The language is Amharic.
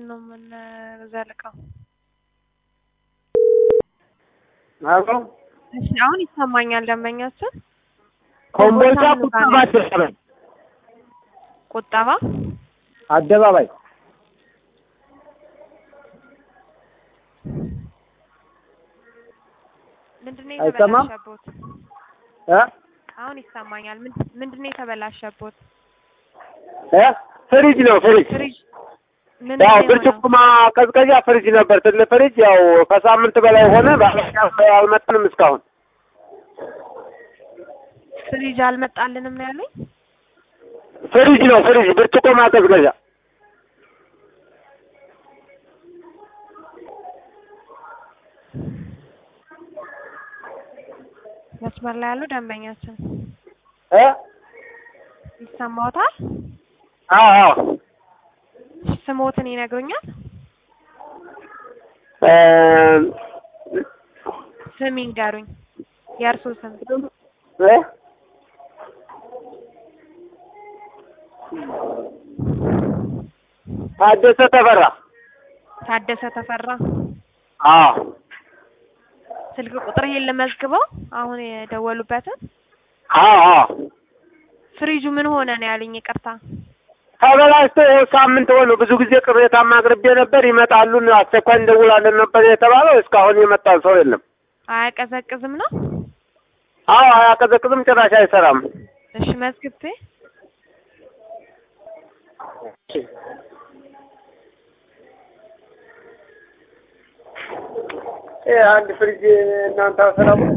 ነው የምንዘልቀው? አሎ እሺ አሁን ይሰማኛል። ደንበኛችን ኮምቦልቻ ቁጠባ አደባባይ ቁጠባ አደባባይ ምንድን ነው አይሰማም? የተበላሸቦት? እ አሁን ይሰማኛል። ምን- ምንድን ነው የተበላሸቦት? እ ፍሪጅ ነው ፍሪጅ ፍሪጅ ምን ያው የሆነው? ብርጭቆ ማቀዝቀዣ ፍሪጅ ነበር ትልቅ ፍሪጅ ያው ከሳምንት በላይ ሆነ ባለኛ አልመጣንም እስካሁን ፍሪጅ አልመጣልንም ነው ያለኝ። ፍሪጅ ነው ፍሪጅ ብርጭቆ ማቀዝቀዣ መስመር ላይ ያሉ ደንበኛችን እ ይሰማዎታል? አዎ አዎ ስሞትን ይነግሩኛል? እ ስም ይንገሩኝ። የእርሶ ስም እ ታደሰ ተፈራ ታደሰ ተፈራ። አዎ ስልክ ቁጥር ይሄን ልመዝግበው። አሁን የደወሉበትን አዎ አዎ ፍሪጁ ምን ሆነ ነው ያለኝ? ይቅርታ ተበላሽቶ ይኸው ሳምንት ሆነ። ብዙ ጊዜ ቅሬታም አቅርቤ ነበር። ይመጣሉ አስቸኳይ እንደውላለን ነበር የተባለው። እስካሁን የመጣ ሰው የለም። አያቀዘቅዝም ነው? አዎ አያቀዘቅዝም፣ ጭራሽ አይሰራም። እሺ መዝግቤ ይሄ አንድ ፍሪጅ እናንተ አሰራሙ